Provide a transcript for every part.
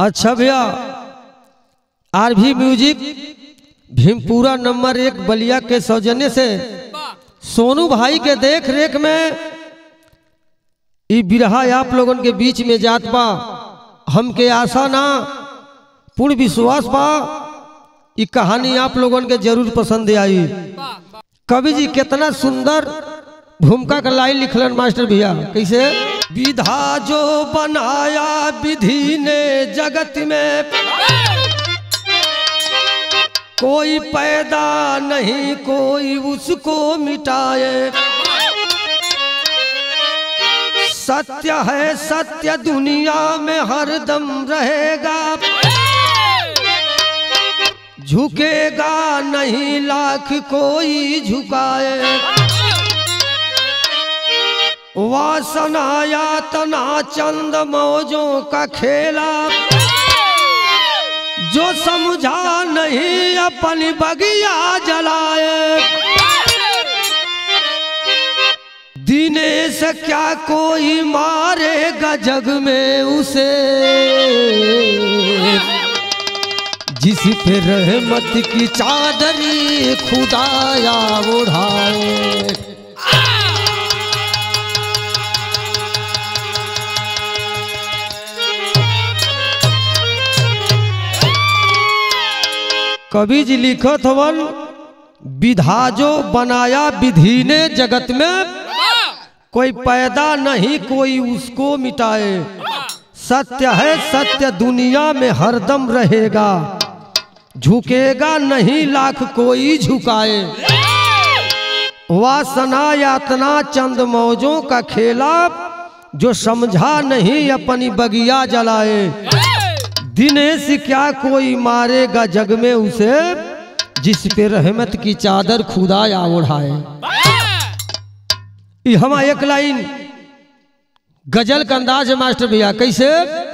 अच्छा भैया आर भी म्यूजिक भीमपुरा नंबर एक बलिया के सौजन्य से सोनू भाई के देख रेख में ई बिरहा आप लोगन के बीच में जात बा हमके आशा ना पूर्ण विश्वास बा ई कहानी आप लोगन के जरूर पसंद आई कवि जी कितना सुंदर भूमिका का लाइन लिखलन मास्टर भैया कैसे विधा जो बनाया विधि ने जगत में कोई पैदा नहीं कोई उसको मिटाए सत्य है सत्य दुनिया में हरदम रहेगा झुकेगा नहीं लाख कोई झुकाए वासना यातना चंद मौजों का खेला जो समझा नहीं अपनी बगिया जलाए दीने से क्या कोई मारेगा जग में उसे जिस पे रहमत की चादरी खुदाया उड़ाए कवि जी लिखत हवन विधा जो बनाया विधि ने जगत में कोई पैदा नहीं कोई उसको मिटाए सत्य है सत्य दुनिया में हरदम रहेगा झुकेगा नहीं लाख कोई झुकाए वासना यातना चंद मौजों का खेला जो समझा नहीं अपनी बगिया जलाए दिनेश क्या कोई मारेगा जग में उसे जिस पे रहमत की चादर खुदा या ओढ़ाए हम एक लाइन गजल का अंदाज है मास्टर भैया कैसे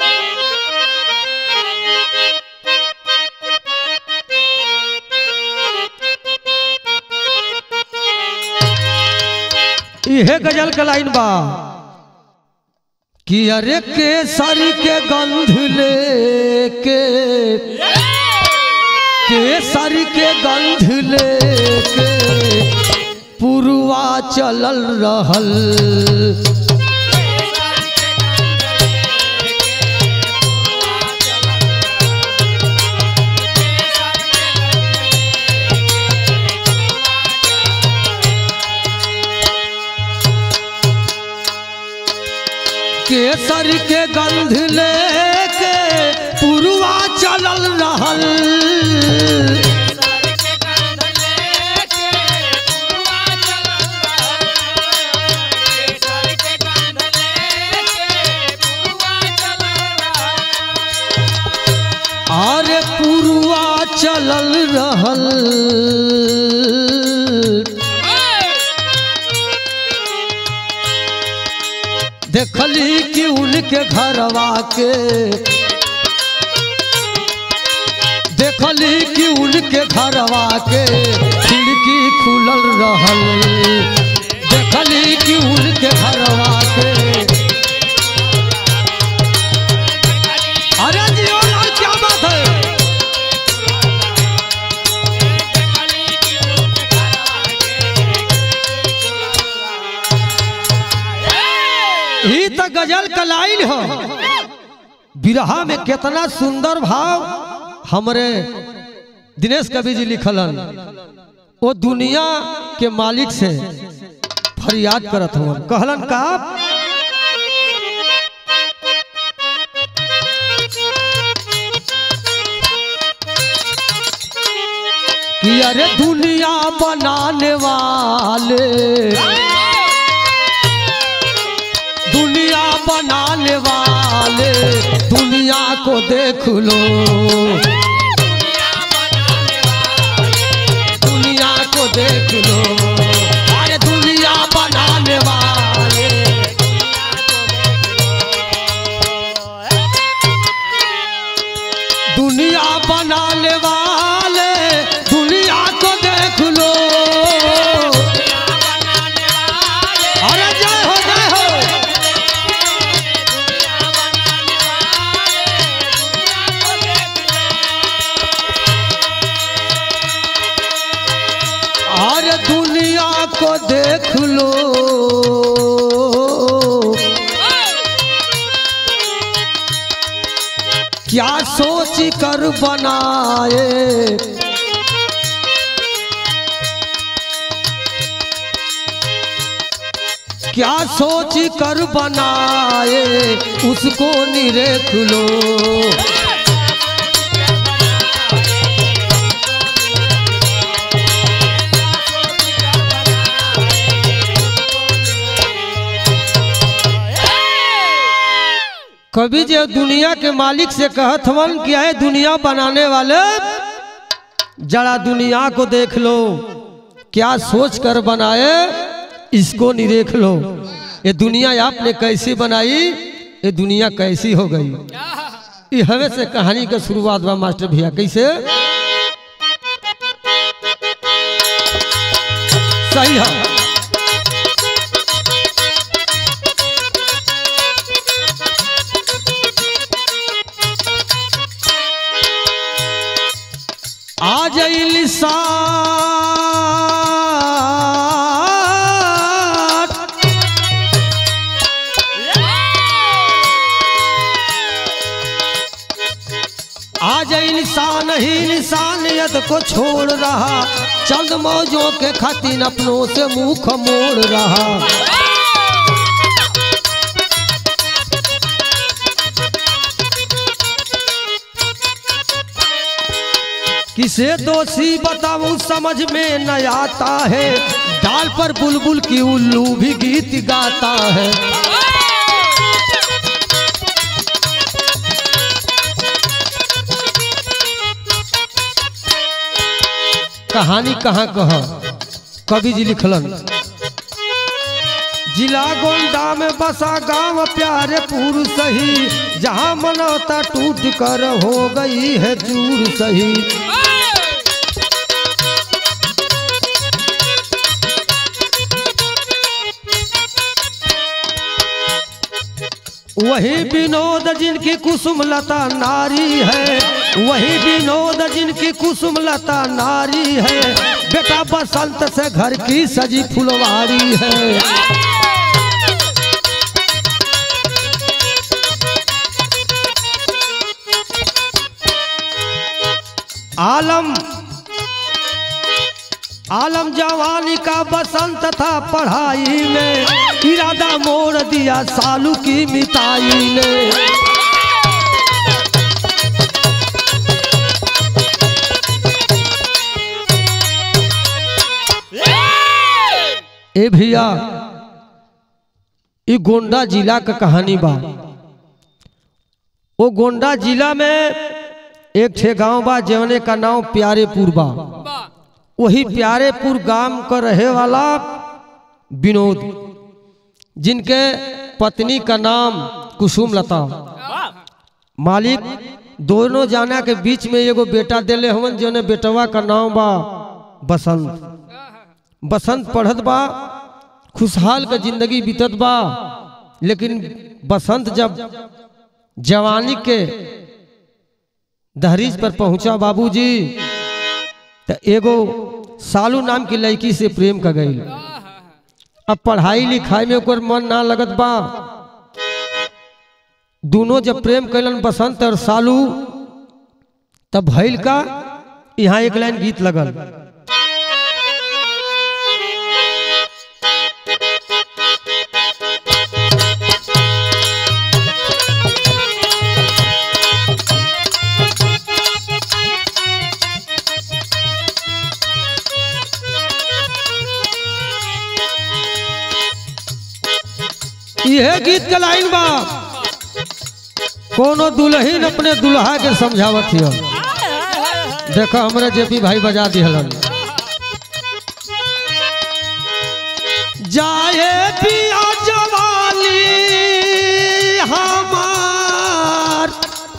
यह गजल का लाइन बा कि अरे केसर के गंध लेके केसर के गंध लेके पुरवा चलल रहल केसर के गंध लेके पुरवा चलल रहल अरे पुरवा चलल रहल देखली कि उनके घरवा के देखली कि उनके घरवा के खिड़की खुलल रहल देखली कि उनके घरवा के अरे जी ओ लाल क्या बात है ही तो गजल का लाइन हो बिरहा में कितना सुंदर भाव हमरे दिनेश कवि जी लिखलन वो दुनिया के मालिक से फरियाद करत हवन कहलन का कि अरे दुनिया बनाने वाले दुनिया बनाने वाले दुनिया को देख लो दुनिया को देख लो अरे दुनिया बनाने वाले दुनिया बनाने वाले दुनिया को देख लो अरे जय हो जय हो दुनिया को देख लो क्या सोच कर बनाए क्या सोच कर बनाए उसको निरेख लो कभी जो दुनिया के मालिक से कहत हवन कि आए दुनिया बनाने वाले जरा दुनिया को देख लो क्या सोच कर बनाए इसको निरेख लो ये दुनिया आपने कैसी बनाई ये दुनिया कैसी हो गई ये हवे से कहानी का शुरुआत बा मास्टर भैया कैसे सही है आ जाइल साथ आज इंसान ही इंसानियत को छोड़ रहा चंद मौजों के खातिर अपनों से मुंह मोड़ रहा किसे दोषी बताऊं समझ में न आता है डाल पर बुलबुल की उल्लू भी गीत गाता है कहानी कहाँ कह कवि जी लिखलन जिला गोंडा में बसा गांव प्यारे पूर सही जहाँ मनौता टूट कर हो गई है चूर सही वही विनोद जिनकी कुसुम लता नारी है वही विनोद जिनकी कुसुम लता नारी है बेटा बसंत से घर की सजी फुलवारी है आलम आलम जवानी का बसंत था पढ़ाई में इरादा मोड़ दिया सालू की मिताई ने ए भैया ये गोंडा जिला का कहानी बा वो गोंडा जिला में एक ठे गांव बा जवने का नाम प्यारेपुर बा वही प्यारेपुर गांव का रहे वाला विनोद जिनके पत्नी का नाम कुसुम लता मालिक दोनों जाना के बीच में एगो बेटा दिले हवन जोने बेटवा का नाम बा बसंत बसंत पढ़त बा खुशहाल का जिंदगी बीतत बा लेकिन बसंत जब जवानी के दहरीज पर पहुंचा बाबूजी तो एगो सालू नाम की लड़की से प्रेम कर गई अब पढ़ाई लिखाई में ओकर मन ना लगत बा दोनों जब प्रेम कैलन बसंत और सालू तब भैल का यहाँ एक लाइन गीत लगल यह गीत का लाइन बा कोनो दुल्हन अपने दुल्हा के समझावत हिय देखो हमरे जेपी भाई बजा दिहलन जाए पिया जवानी हमार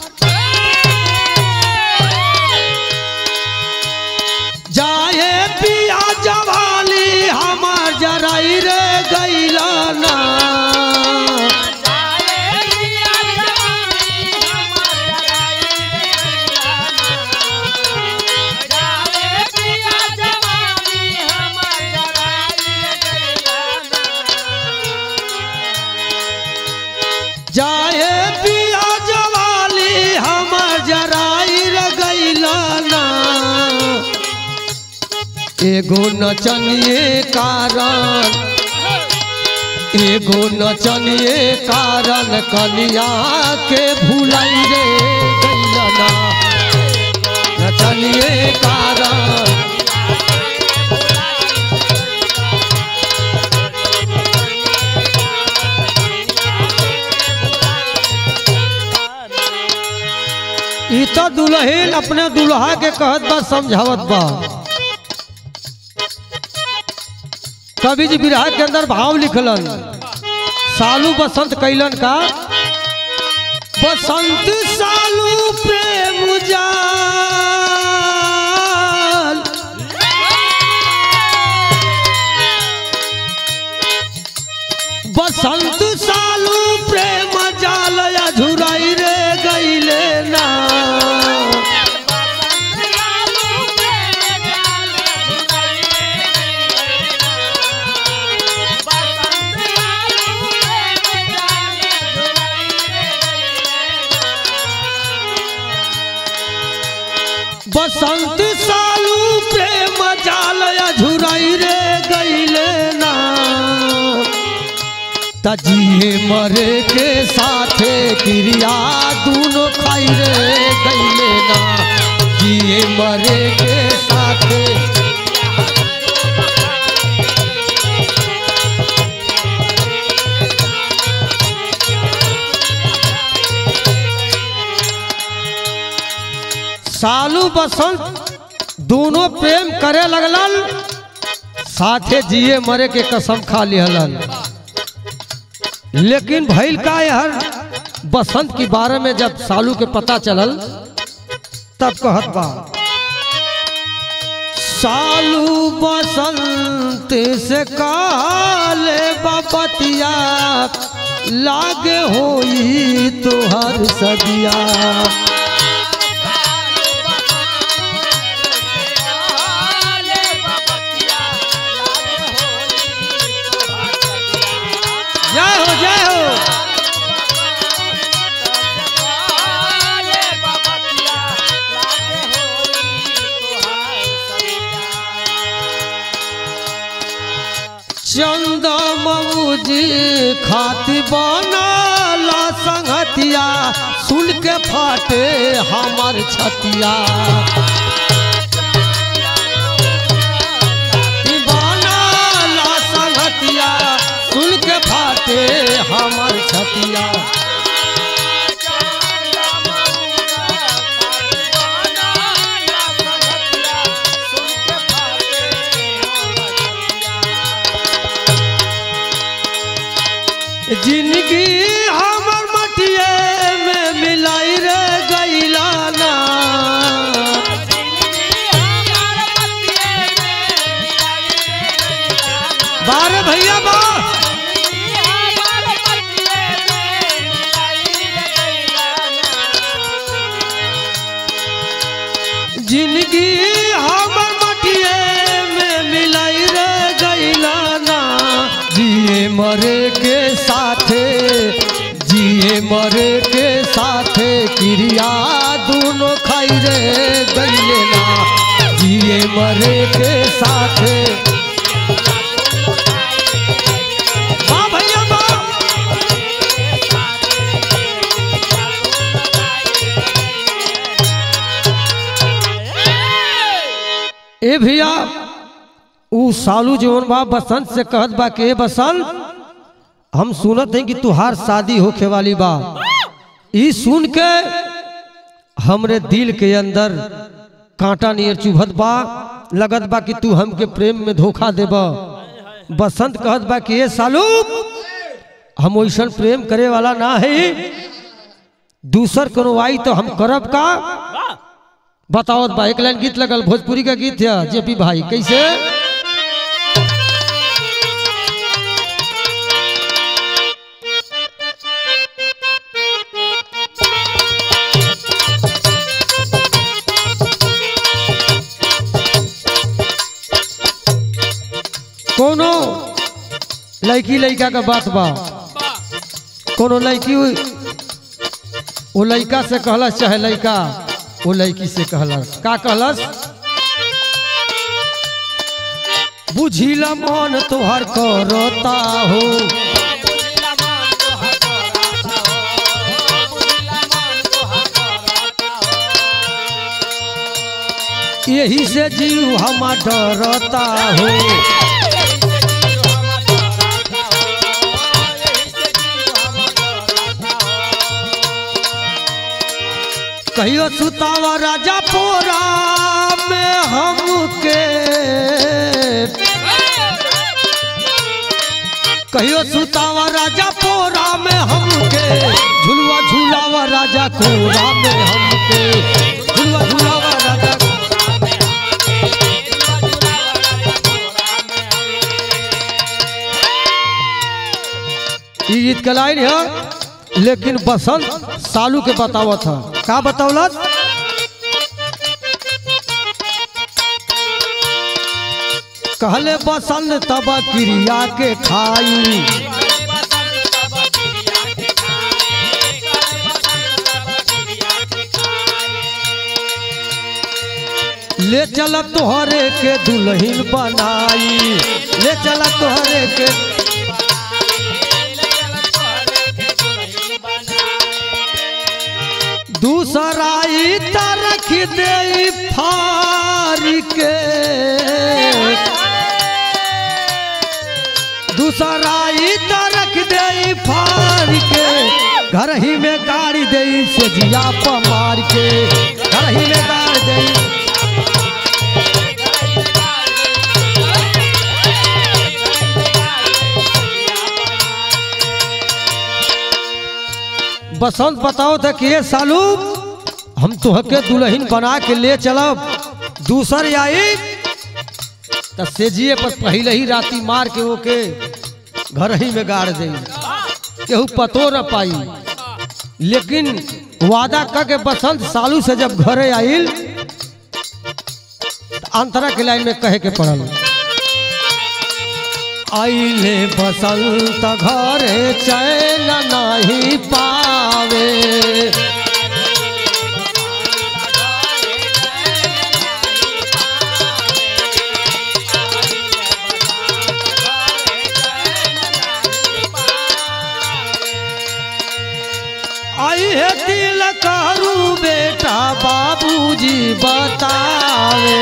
जाए पिया जवानी हमार जराई रे गैला ना Yeah. एगो नचनिए कारण एगो नचनिए कारण कनिया के भुलाई रे गैलना नचनिए कारण ई तो दुल्हन अपने दुल्हा के कहत बा समझावत बा कवि जी बिरहा के अंदर भाव लिखलन सालू बसंत कैलन का बसंत सालू प्रेम जाल बसंत सालू प्रेम जाल अझुराई रे गईले ना बसंत सालू प्रेम जाल अझुराई रे गईले ना तजिए मरे के साथे क्रिया दूनो खाई रे गईले ना जिए मरे के साथे सालू बसंत दोनों प्रेम करे लगलन साथे जिए मरे के कसम खा लिहलन लेकिन भैल का हर बसंत के बारे में जब सालू के पता चलल तब कहत बा सालू बसंत से काले बपतिया लागे होई तोहर सदिया जय हो जय हो चंद मऊजी खाती बनाला संगतिया सुन के फाटे हमर छतिया बनाला संगतिया सुन के फाटे हमर छतिया जिंदगी हमर मटिए में मिलाई रे गईला ना बारे भैया बा जिंदगी हमर मटिए में मिलाई रे गईला ना जिए मरे के साथे जिए मरे के साथे क्रिया दोनों खाई रे गईले ना जिए मरे के साथे वाह भैया वाह ए भैया ऊ सालू जवन बा बसंत से कहत बा के बसंत हम सुनत हैं कि तुहार शादी होखे वाली बा ई सुन के हमरे दिल के अंदर कांटा नियर चुभत बा लगत बा कि तू हमके प्रेम में धोखा देब बसंत कहत बा कि ए सालू हम वैसन प्रेम करे वाला ना है दूसर कोनो आई तो हम करब का बताओ बा एक लाइन गीत लगल भोजपुरी का गीत है जेपी भाई कैसे कोनो लड़की लड़का का बात बा कोनो लड़की वो लड़का से कहलस चाहे लड़का वो लड़की से कहलस का कहलस बुझिला मन तोहर करता हो यही से जीव हम डरता हो कहियो सुतावा राजा पोरा में हमके कहियो सुतावा राजा पोरा में हमके झुलवा झुलावा राजा कोरा में हमके झुलवा झुलावा राजा ई गीत के लाइन है लेकिन बसंत सालू के बतावत था का बतावलत कहले बसंत तब क्रिया के खाई ले चल तोहरे के दुल्हन बनाई ले चल तोहरे के दूसरा ईटा रख दे फारी के दूसरा ईटा रख दे फारी के घर ही में गाड़ी दे सजिया पर मार के घर ही में गाड़ी दे बसंत बताओ था कि ये सालू हम तुहके दुल्हन बना के ले चलब दूसर आई तो सेजिए पर पहले ही राती मार के ओके घर ही में गाड़ दे केहू पतो न पाई लेकिन वादा कर के बसंत सालू से जब घरे आइल तो अंतरा के लाइन में कहे के पड़ल आइले बसंत घरे चैन नहीं पावे आई है दिल करू बेटा बाबूजी बतावे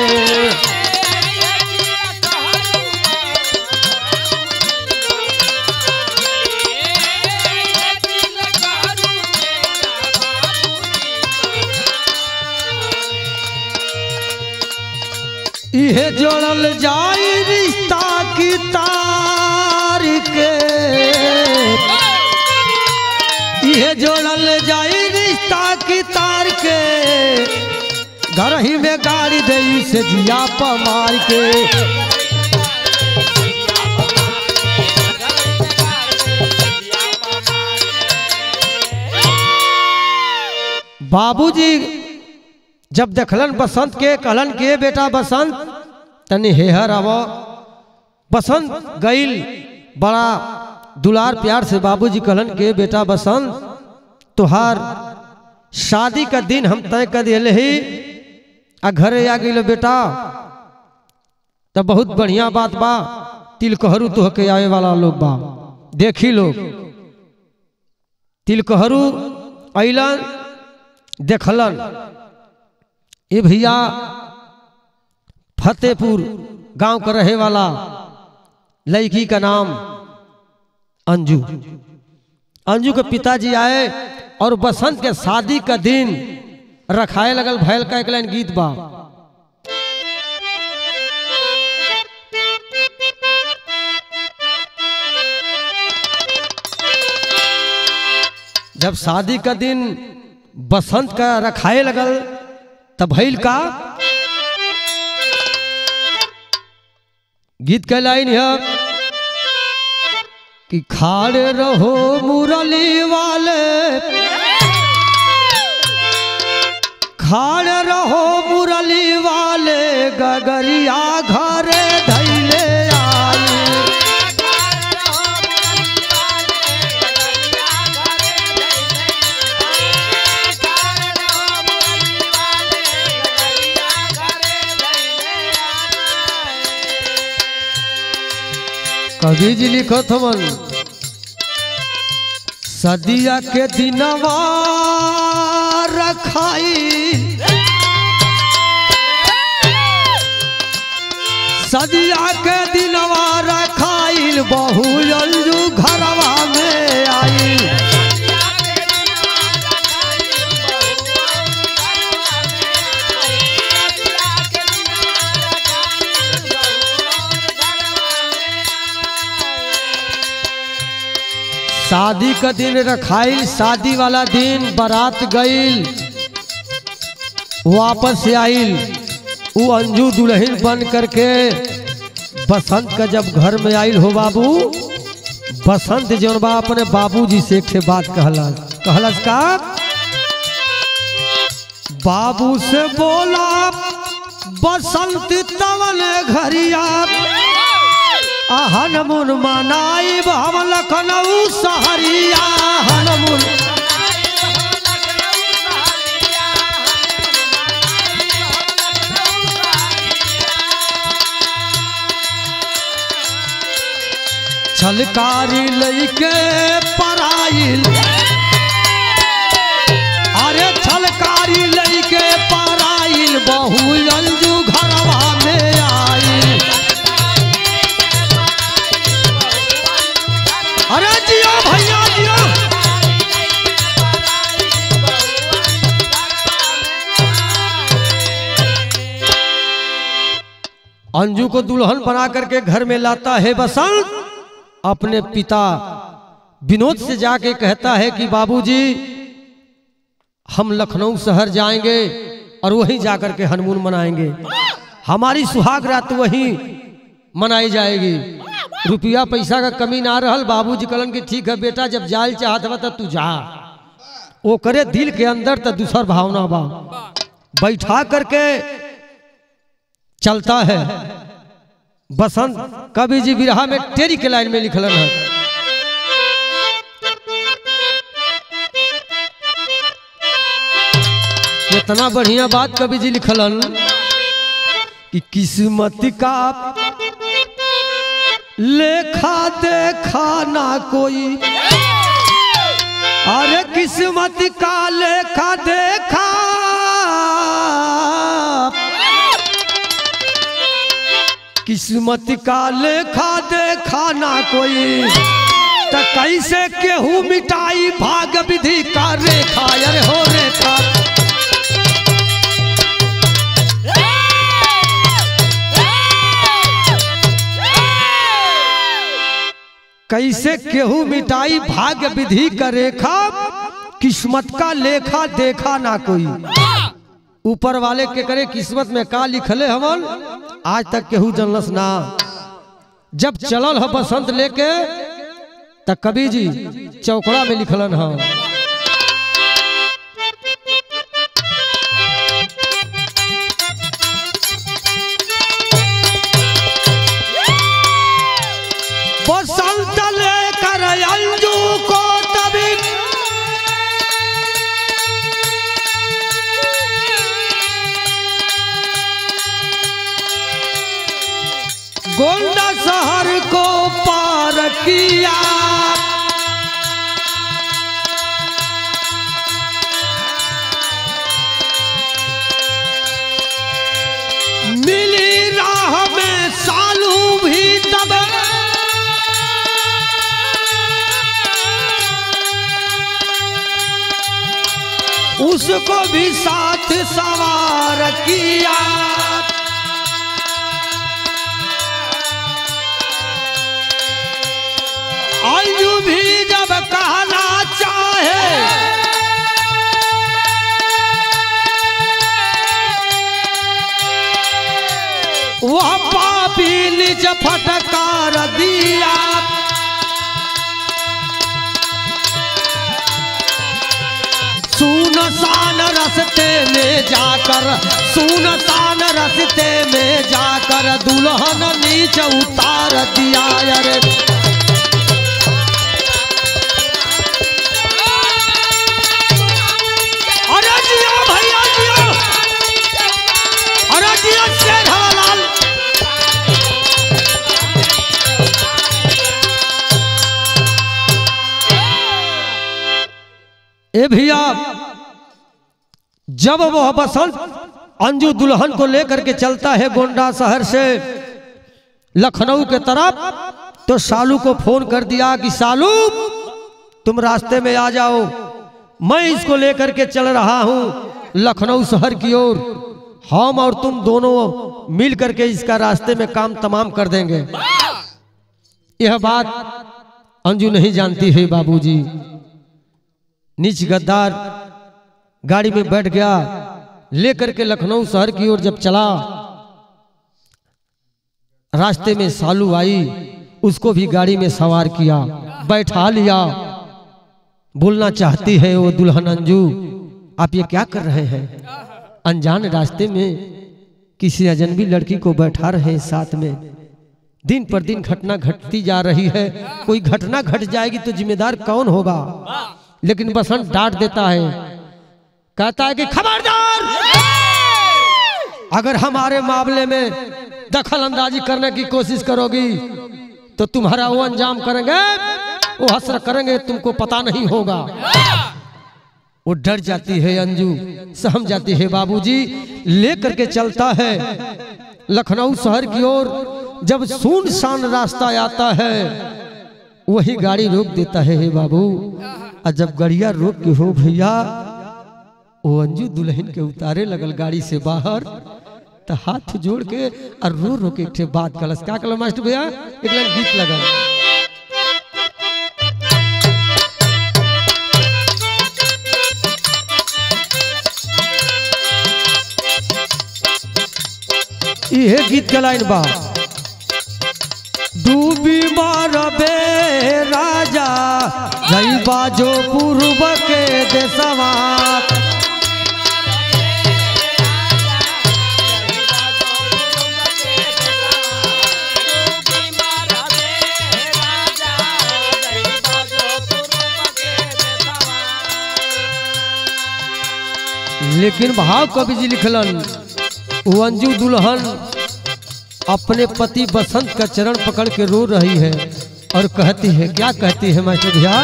इहे जोड़ल जाई रिश्ता की तार के इहे जोड़ल जाई रिश्ता की तार के घर ही में गाड़ी दे से जिया पर मार के बाबूजी जब देखलन बसंत के कहलन के बेटा बसंत तनी हेहर आव बसंत गईल बड़ा दुलार प्यार से बाबूजी कहलन के बेटा बसंत तुहार शादी का दिन हम तय कर दिले ही आ घरे आ गई बेटा तो बहुत बढ़िया बात बा तिलकहरू तुहके आवे वाला लोग बा देखी लोग तिलकहरू अलन देखलन ये भैया फतेहपुर गांव का रहे वाला लड़की का नाम अंजू अंजू के पिताजी आए और बसंत के शादी का दिन रखाए लगल भैल का एक लाइन गीत बा जब शादी का दिन बसंत का रखाए लगल तब भैल का गीत के लाइन है कि खाड़े रहो मुरली वाले खाड़े रहो मुरली वाले गगरिया घरे धैले आई कवि जी लिखत हवन सदिया के दिनवा रखाई सदिया के दिनवा रखाइल बहु अंजू घरवा में आई शादी का दिन रखाइल शादी वाला दिन बारात गईल वापस से आइल वो अंजू दुल्हन बन करके बसंत का जब घर में आइल हो बाबू बसंत जौन बा अपने बाबूजी से एक ठे बात कहलस कहलस का बाबू से बोला बसंत तवन घरिया हनमुन मनाई हम लखनऊ सहरिया हनमुन छलकारी लैके पराइल अरे छलकारी लैके पराइल बहु अंजू घरवा में आई अरे जियो भैया जियो अंजू को दुल्हन बना करके घर में लाता है बसंत अपने पिता विनोद से जाके कहता है कि बाबूजी हम लखनऊ शहर जाएंगे और वहीं जाकर के हनुमान मनाएंगे हमारी सुहाग रात वहीं मनाई जाएगी रुपया पैसा का कमी ना रहल बाबूजी कहलन कि ठीक है बेटा जब जाल चाहत बा तो तू जा वो करे दिल के अंदर तो दूसर भावना बा बैठा करके चलता है बसंत कवि जी बिरहा में टेरी के लाइन में लिखलन है कितना बढ़िया बात कवि जी लिखलन कि किस्मत का लेखा देखा ना कोई अरे किस्मत का लेखा देखा किस्मत का लेखा देखा ना कोई तो कैसे केहू मिटाई भाग विधि का रेखा अरे हो रेखा कैसे केहू मिटाई भाग्य विधि का रेखा किस्मत का लेखा देखा ना कोई ऊपर वाले के करे किस्मत में का लिखले हमन आज तक केहू जनलस ना जब चलल है बसंत लेके त कवि जी चौकड़ा में लिखलन है बसंत लेकर अंजू को तभी गोंडा शहर को पार किया मिली राह में सालू भी तब उसको भी साथ सवार किया आयु भी जब कहना चाहे वह पापी निज फटकार दिया सुनसान रस्ते में जाकर सुनसान रस्ते में जाकर दुल्हन नीच उतार दिया अरे अरे जिया भैया जिया अरे जिया शेर हवालाल ए भैया जब वह बसंत अंजू दुल्हन को लेकर के चलता है गोंडा शहर से लखनऊ के तरफ तो सालू को फोन कर दिया कि सालू तुम रास्ते में आ जाओ मैं इसको लेकर के चल रहा हूं लखनऊ शहर की ओर हम और तुम दोनों मिल करके इसका रास्ते में काम तमाम कर देंगे यह बात अंजू नहीं जानती है बाबूजी नीच गद्दार गाड़ी में बैठ गया लेकर के लखनऊ शहर की ओर जब चला रास्ते में सालू आई उसको भी गाड़ी में सवार किया बैठा लिया बोलना चाहती है वो दुल्हन अंजू आप ये क्या कर रहे हैं अनजान रास्ते में किसी अजनबी लड़की को बैठा रहे हैं साथ में दिन पर दिन घटना घटती जा रही है कोई घटना घट जाएगी तो जिम्मेदार कौन होगा लेकिन बसंत डांट देता है कहता है कि खबरदार अगर हमारे मामले में दखल अंदाजी करने की कोशिश करोगी तो तुम्हारा वो अंजाम करेंगे वो हसर करेंगे तुमको पता नहीं होगा वो डर जाती है अंजू सहम जाती है बाबूजी लेकर के चलता है लखनऊ शहर की ओर जब सुनसान रास्ता आता है वही गाड़ी रोक देता है हे बाबू और जब गड़िया रोक के हो भैया वो अंजू दुल्हन के उतारे लगल गाड़ी से बाहर तो हाथ जोड़ के और रो रो के एक ठे बात कलस क्या कल मास्टर भैया एक लाइन गीत लगल इहे गीत के लाइन बा डूबी मारबे राजा जई बाजो पूर्व के देशवा लेकिन भाव कवि जी लिखलन वो अंजू दुल्हन अपने पति बसंत का चरण पकड़ के रो रही है और कहती है क्या कहती है मास्टर भैया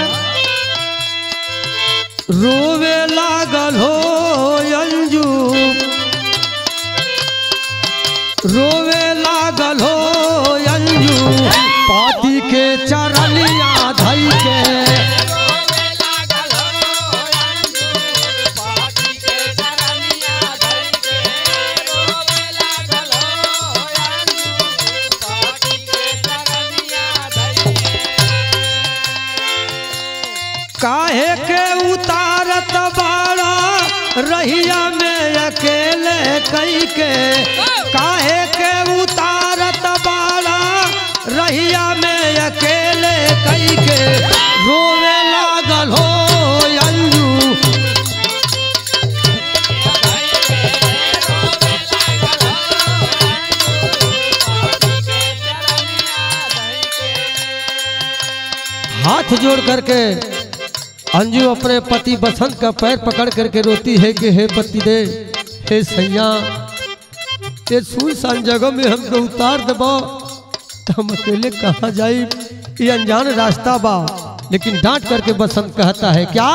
रोवे लागल हो अंजू रोवे लागल हो अंजू पाती के चरलिया धई के काहे के उतारत बाड़ा रहिया में अकेले कई के काहे के उतारत बाड़ा रहिया में अकेले कई के रोवे लागल हो अंजू हाथ जोड़ करके अंजू अपने पति बसंत का पैर पकड़ करके रोती है कि हे पति दे हे सैया ये सुनसान जगह में हमको उतार दबो तो हम अकेले कहाँ जाई ये अनजान रास्ता बा लेकिन डांट करके बसंत कहता है क्या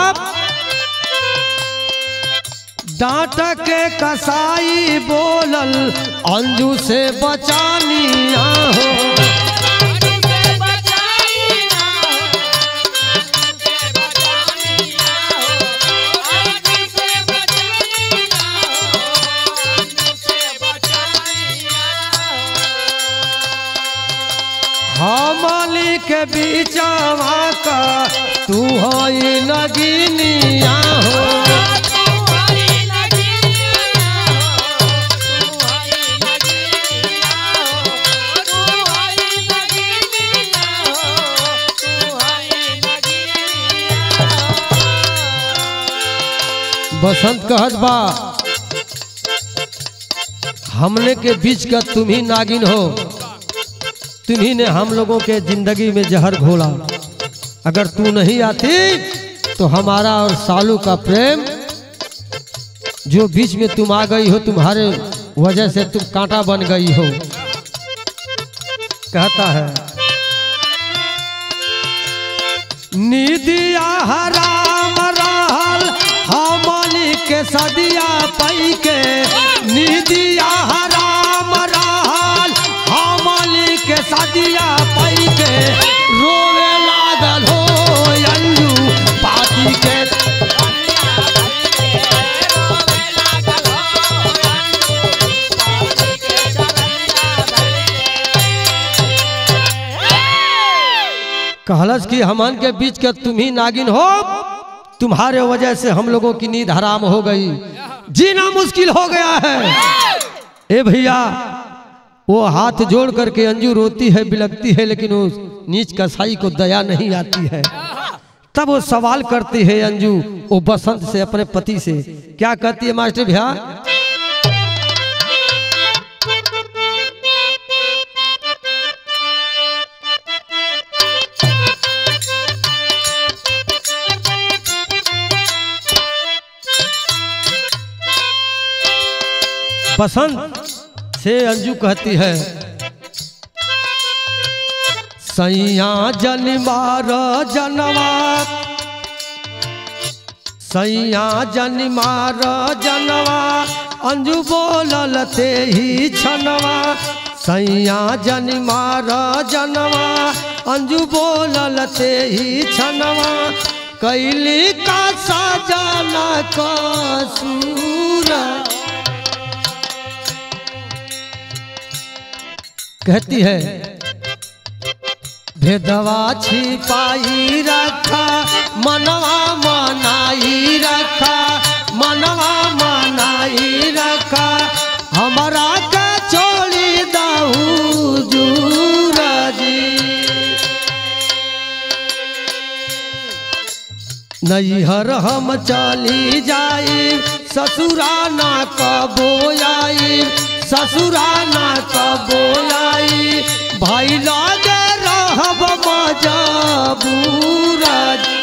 डांट के कसाई बोलल अंजू से बचानिया हो हमली के बीचवा का तू होई नगिनिया हो बसंत कहत बा हमने के बीच का तुम ही नागिन हो तुम्ही ने हम लोगों के जिंदगी में जहर घोला अगर तू नहीं आती तो हमारा और सालू का प्रेम जो बीच में तुम आ गई हो तुम्हारे वजह से तुम कांटा बन गई हो कहता है निदिया हराम रहल सदिया पई के निदिया हराम रहल हमली के सदिया पई के रोवे लागल हो अंजू पाती के कहलस कि हमन के बीच के तुम ही नागिन हो तुम्हारे वजह से हम लोगों की नींद हराम हो गई जीना मुश्किल हो गया है ए भैया वो हाथ जोड़ करके अंजू रोती है बिलकती है लेकिन उस नीच कसाई को दया नहीं आती है तब वो सवाल करती है अंजू वो बसंत से अपने पति से क्या कहती है मास्टर भैया बसंत से अंजू कहती है सैया जन मार जनवा सैया जन मार जनवा अंजू बोलल ते ही छनवा सैया जन मार जनवा अंजू बोलल ते ही छनवा कैली का सजाना का सूरा कहती है भेदवा छिपाई रखा मनवा मनाई रखा मनवा मनाई रखा हमारा का छोड़ी दाऊ जूरा जी नैहर हम चली जाई ससुरा ना कबो आई ससुरा ना कबो आई भाई लागे रहब मजबूरा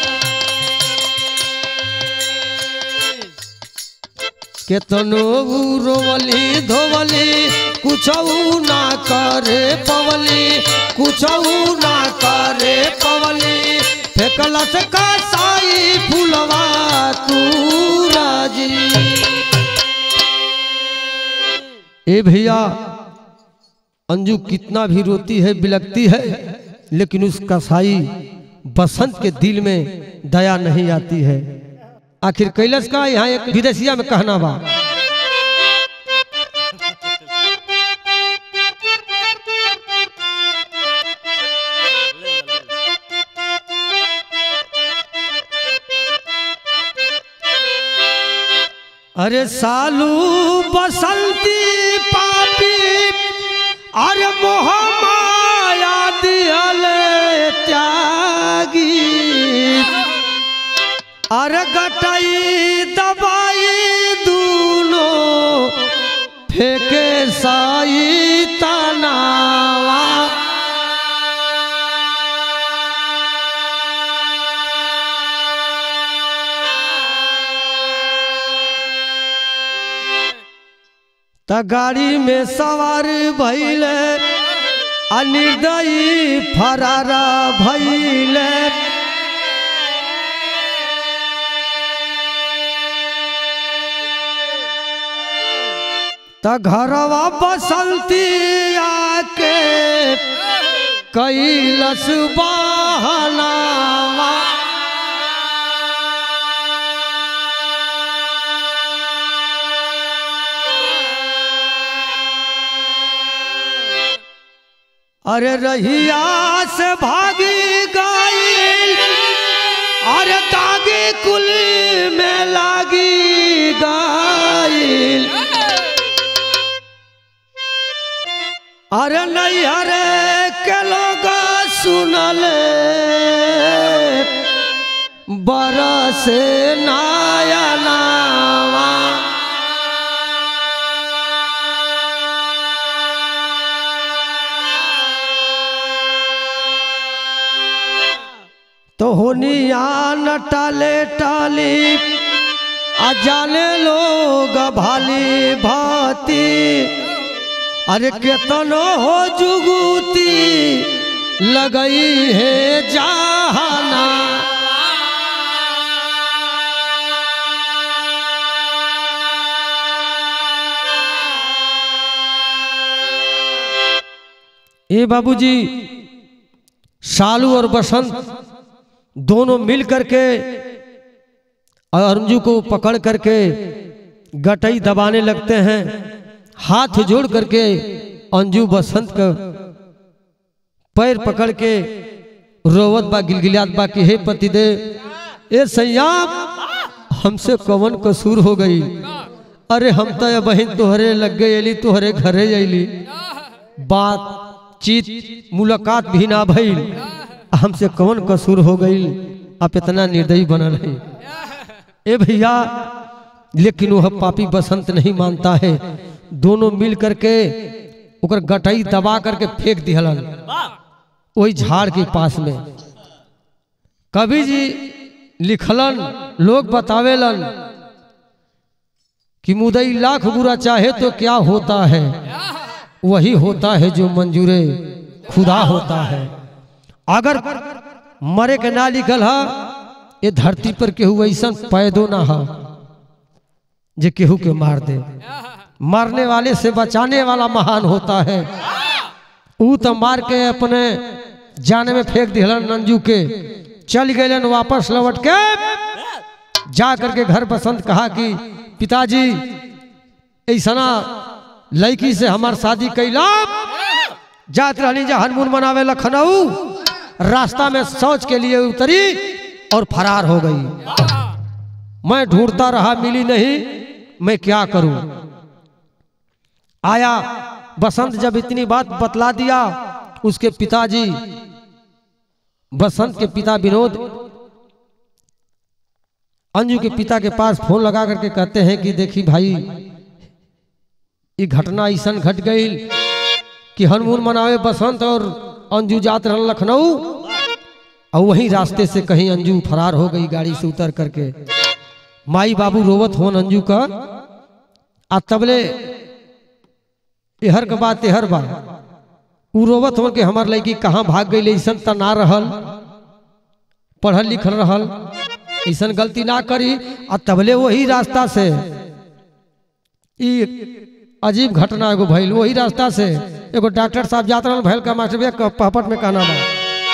केतनो रोवली धोवली कुछ ना करे पवली कुछ ना करे पवली फेकलस का साई फुलवा तू राजी ए भैया अंजू कितना भी रोती है बिलकती है लेकिन उस कसाई बसंत के दिल में दया नहीं आती है आखिर कैलाश का यहाँ एक विदेशिया में कहना बा अरे सालू बसंती पापी अरे मोह माया दियल त्यागी अरे गटई दबाई दूनो फेंके साई तनावा त गाड़ी में सवार भैले अनिर्दयी फरारा भैले त घरवा बसंती आके कैलस बहनावा अरे रहिया से भागी गई अरे दागी कुल में लागी गई अरे नहीं अरे के लोग सुनल बरस नायनावा तो होनिया न टाले टाली आ जाने लोग भाली भाती अरे केतनो हो जुगुती लगई है जहाना ये बाबूजी शालू और बसंत दोनों मिल करके और अंजू को पकड़ करके गटई दबाने लगते हैं हाथ जोड़ करके अंजू बसंत का पैर पकड़ के रोवत बा गिलगिलात बा कि हे पतिदेव ए सैयाम हमसे कवन कसूर हो गई अरे हम तो ये बहन तुहरे लग गई अली तुहरे घरे अली बातचीत मुलाकात भी ना भइल हमसे कौन कसूर हो गई आप इतना निर्दयी बनल है ए भैया लेकिन वह पापी बसंत नहीं मानता है दोनों मिल करके ओकर गटई दबा करके फेंक दिहलन वही झाड़ के पास में कवि जी लिखलन लोग बतावेलन कि मुदई लाख बुरा चाहे तो क्या होता है वही होता है जो मंजूरे खुदा होता है अगर मरे के ना लिखल है ये धरती पर केहू ऐसा पैदो ना हो जे केहू के मार दे मारने वाले से बचाने वाला महान होता है ऊ तो मार के अपने जाने में फेंक दिलन नंजू के चल गए वापस लौट के जा करके घर बसंत कहा कि पिताजी ऐसा लड़की से हमार शादी कैला जात रहनी जा हनमून मनावे लखनऊ रास्ता में शौच के लिए उतरी और फरार हो गई मैं ढूंढता रहा मिली नहीं मैं क्या करूं आया बसंत जब इतनी बात बतला दिया उसके पिताजी बसंत के पिता विनोद अंजू के पिता के पास फोन लगा करके कहते हैं कि देखी भाई ये घटना ऐसा घट गई कि हनमून मनावे बसंत और अंजू जात रह लखनऊ और वहीं रास्ते से कहीं अंजू फरार हो गई गाड़ी से उतर करके माई बाबू रोवत होन अंजू का आ तबले एहर के बात तेहर बा उ रोवत हो कि हमार लड़की कहाँ भाग गई ऐसा त ना रहल पढ़ल लिखल रहल ऐसा गलती ना करी आ तबले वही रास्ता से ई अजीब घटना एगो भइल वही रास्ता से एगो डॉक्टर साहब जात रहल भैल का मास्टर भैया पहपट में कहना बा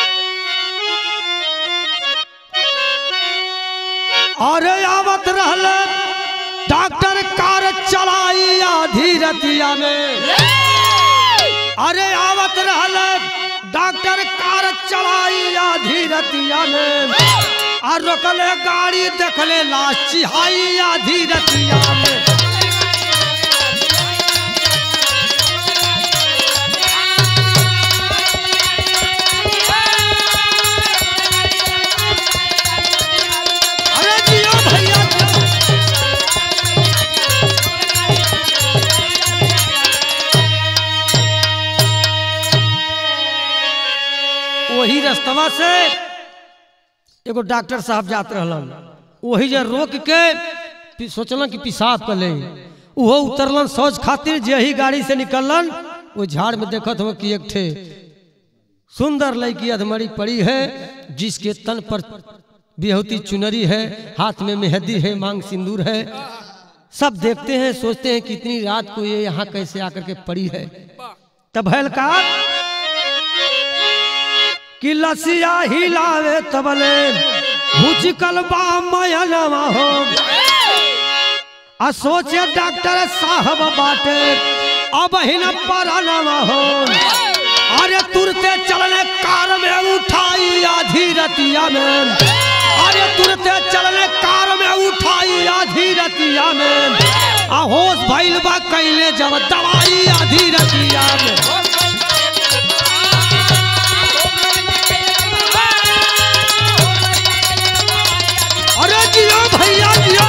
अरे आवत रहल डॉक्टर कार चलाई आधी रतिया में अरे आवत रहल डॉक्टर कार चलाई आधी रतिया में आ रोकले गाड़ी देखले लाश चिहाई आधी रतिया में अरे जियो भैया वही रास्तवा से एगो डॉक्टर साहब जात रहलन वही जे रोक के पि- सोचलन कि पेशाब कर ले उहो उतरलन शौच खातिर जे ही गाड़ी से निकललन वो झाड़ में देखत हो कि एक ठे सुंदर लड़की अधमरी पड़ी है जिसके तन पर बिहौती चुनरी है हाथ में मेहंदी है मांग सिंदूर है सब देखते हैं सोचते हैं कि इतनी रात को ये यहाँ कैसे आकर के पड़ी है तब हैल का कि लसिया हिलावे तबले भुचकल बा मयनवा हो आ सोचे डॉक्टर साहब बाटे अब हिन परनवा हो अरे तुरते चलने कार में उठाई आधी रतिया में अरे तुरते चलने कार में उठाई आधी रतिया में आ होश भइल बा कैले जब दवाई आधी रतिया में अरे जियो भैया जियो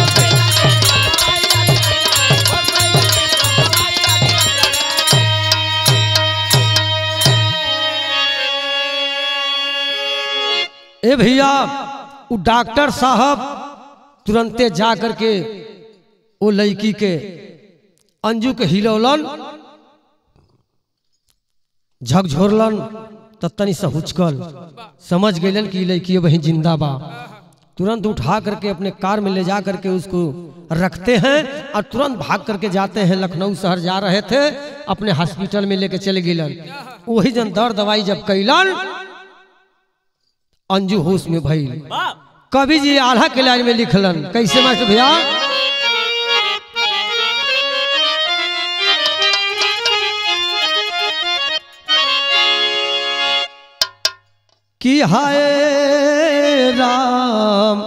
ए भैया वो डॉक्टर साहब तुरंते जा करके वो लड़की के अंजू के हिलौलन झकझोरलन त तनी से हुचकल समझ गईलन कि ई लड़की वही जिंदा बा तुरंत उठा करके अपने कार में ले जा करके उसको रखते हैं और तुरंत भाग करके जाते हैं लखनऊ शहर जा रहे थे अपने हॉस्पिटल में लेके चले गिलन वही जन दर दवाई जब कैलन अंजू होश में भइल वाह कवि जी आल्हा के लाइन में लिखलन कैसे मास्टर भैया कि हाय राम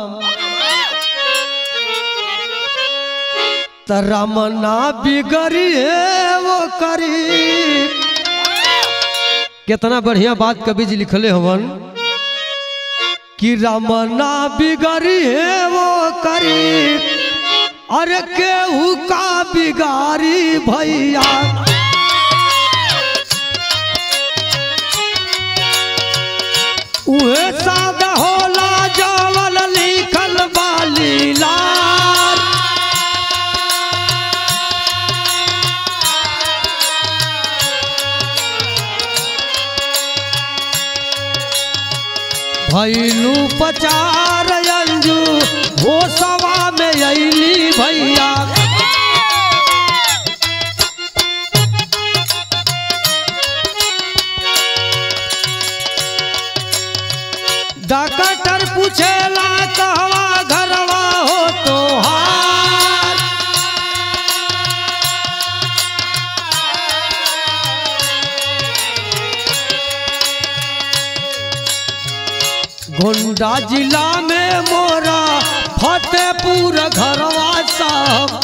त रमना बिगड़ी वो करी कितना बढ़िया बात कवि जी लिखले हवन कि रमना बिगड़ी वो करी अरे केहू का बिगारी भैया उहे सादा होला जावल लिखल बाली लाल भैलू पचार अंजू हो सवा में अली भैया डॉक्टर पूछेला कहवा घरवा हो तोहार गोंडा जिला में मोरा फतेहपुर घरवा साहब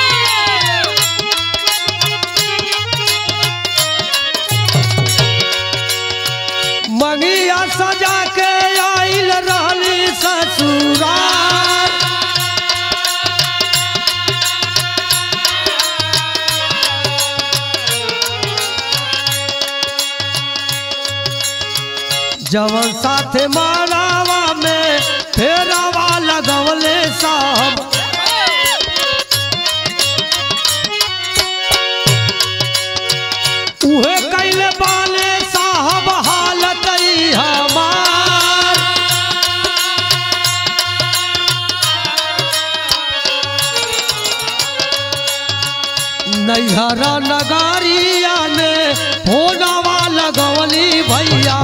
मंगिया सजा के आइल रहली ससुराल जवन साथे मारावा में फेरावा लगवले साहब उहे कैले बाले साहब हालत ई हमार नैहरा नगारिया में फोनावा लगवली भैया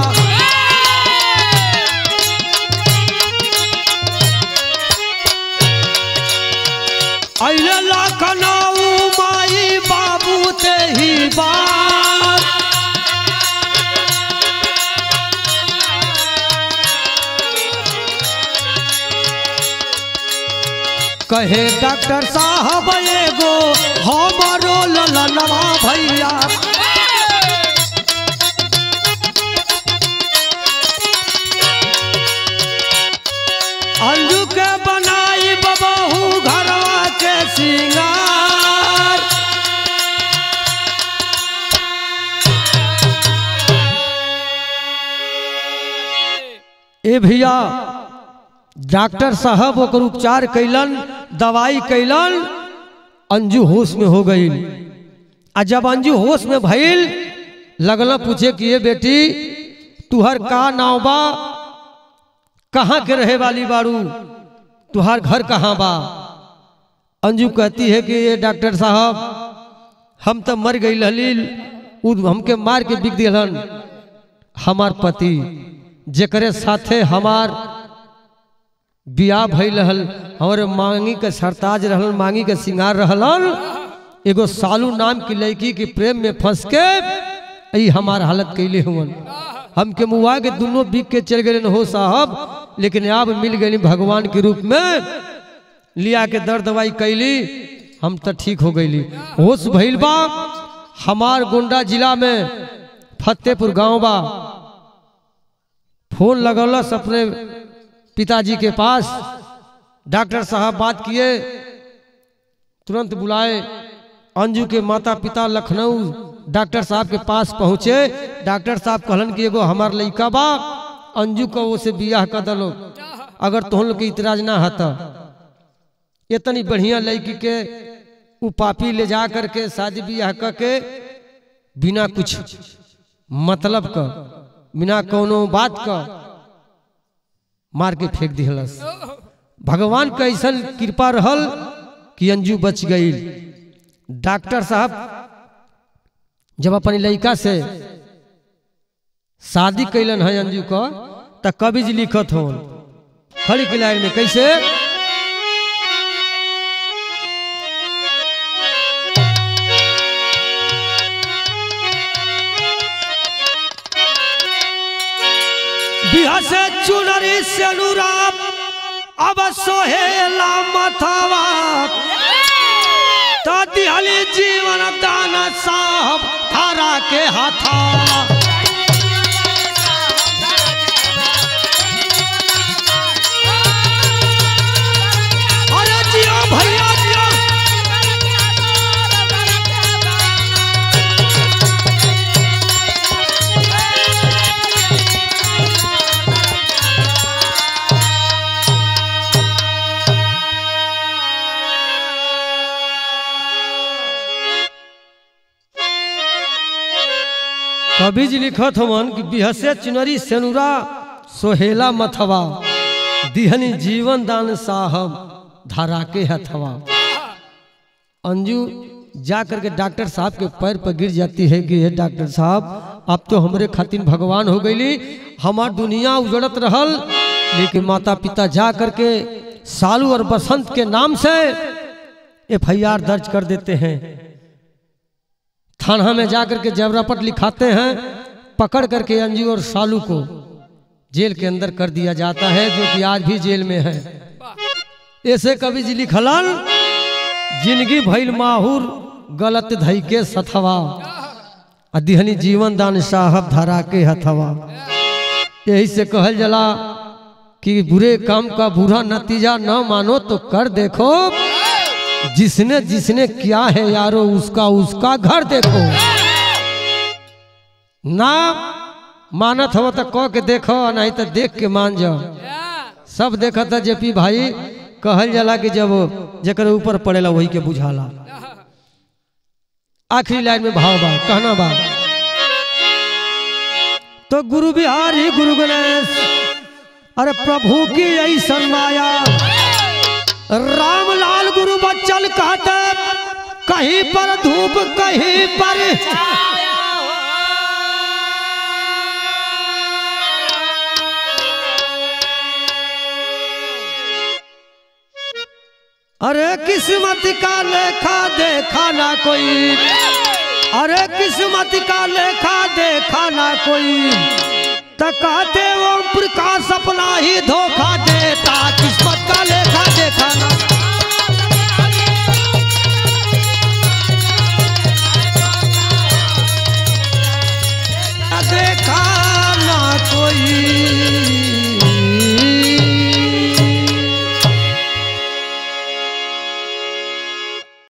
अइले लखनऊ माई बाबू ते ही बार कहे डॉक्टर साहब एगो हमरो ललनवा भैया अंजू के बनाई बबहू घरवा के सिंगार ए भैया डॉक्टर साहब ओकर उपचार कैलन दवाई कैलन अंजू होश में हो गई आ जब अंजू होश में भइल लगल पूछे कि ये बेटी तुहर का नाव बा कहाँ के रहे वाली बारू तुहार घर कहाँ बा अंजू कहती है कि ये डॉक्टर साहब हम तो मर गई हलील उ हमके मार के बिक दिलन हमार पति जेकरे साथे हमार बियाह भइल रहल हमारे मांगी के सरताज रहल मांगी के सिंगार रहलन एगो सालू नाम की लड़की के प्रेम में फंस के ई हमार हालत कैले हुवन हमके मुआ के दोनों बिक के चल गए हो साहब लेकिन अब मिल गई भगवान के रूप में लिया के दर्द दवाई कैली हम तो ठीक हो गईली होश भइल बा हमार गोंडा जिला में फतेहपुर गांव बा फोन लगौलस अपने पिताजी के पास डॉक्टर साहब बात किए तुरंत बुलाए अंजू के माता पिता लखनऊ डॉक्टर साहब के पास पहुँचे डॉक्टर साहब कहलन कि एगो हमार लड़का बा अंजू को वो से बियाह कर दलो अगर तोहन लोग के इतराज ना हता इतनी बढ़िया लड़की के उ पापी ले जा करके शादी बियाह करके बिना कुछ मतलब का बिना कोनो बात का मार के फेंक दिहलस भगवान का ऐसा कृपा रहल कि अंजू बच गई डॉक्टर साहब जब अपनी लड़का से शादी कैलन है अंजू का त कवि जी लिखत हो खड़ी के लाइन में कैसे बिहा से चुनरी से अनुराग अब सोहेला मथवा तो दिहली जीवन दान साहब थारा के हाथा अरे जियो भैया जियो कवि जी लिखत हवन कि बिहसे चुनरी सेनुरा सोहेला मथवा दिहनी जीवन दान साहब धरा के हथवा अंजू जा करके डॉक्टर साहब के पैर पर गिर जाती है कि हे डॉक्टर साहब अब तो हमरे खातिर भगवान हो गईली हमार दुनिया उजड़त रहल लेकिन माता पिता जा करके सालू और बसंत के नाम से एफ दर्ज कर देते हैं थाना में जाकर के जबरापट लिखाते हैं पकड़ करके अंजू और सालू को जेल के अंदर कर दिया जाता है जो कि आज भी जेल में है ऐसे कवि जी लिखलन जिंदगी भइल माहुर गलत धई के सथवा आ दिहनी जीवन दान साहब धरा के हथवा यही से कहल जला कि बुरे काम का बुरा नतीजा न मानो तो कर देखो जिसने जिसने किया है यारो उसका उसका घर देखो ना मानत हो तो कह के देखो नहीं तो देख के मान जाओ सब देखा था जेपी भाई कहल जाला कि जब जकर ऊपर पड़ेला वही के बुझाला आखिरी लाइन में भाव बा कहना बा तो गुरु बिहारी गुरु गणेश अरे प्रभु की ऐसन माया रामलाल गुरु बच्चन कहते कहीं पर धूप कहीं पर अरे किस्मत का लेखा देखा ना कोई अरे किस्मत का लेखा देखा ना कोई तो कहते ओम प्रकाश